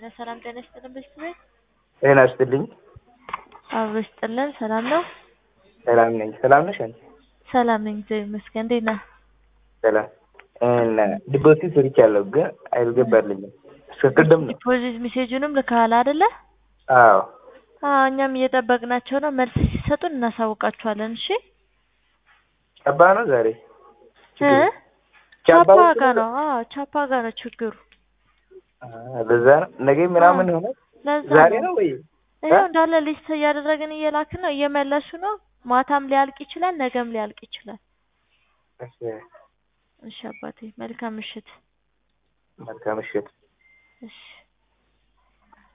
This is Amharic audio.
ሄሎ ሰላም ጤና ይስጥልን በሽት ቤት ጤና ይስጥልኝ። አብሮ ይስጥልን። ሰላም ነው? ሰላም ነኝ። ሰላም ነሽ አንቺ? ሰላም ነኝ እግዚአብሔር ይመስገን። እንዴት ነህ? ሰላም እና ዲፖዚት ሰርቻለሁ ግን አልገባልኝም። እስከ ቅድም ነው። ዲፖዚት ሜሴጁንም ልከሃል አይደለ? አዎ አዎ እኛም እየጠበቅናቸው ነው። መልስ ሲሰጡን እናሳውቃችኋለን። እሺ ጨባ ነው ዛሬ እ ቻፓ ጋ ነው። አዎ ቻፓ ጋ ነው ችግሩ። በዛ ነው ነገ ምናምን ሆነ ለዛ ዛሬ ነው ነው ወይ? ይኸው እንዳለ ሊስት እያደረግን እየላክን ነው። እየመለሱ ነው። ማታም ሊያልቅ ይችላል፣ ነገም ሊያልቅ ይችላል። እሺ እሺ አባቴ መልካም ምሽት። መልካም ምሽት። እሺ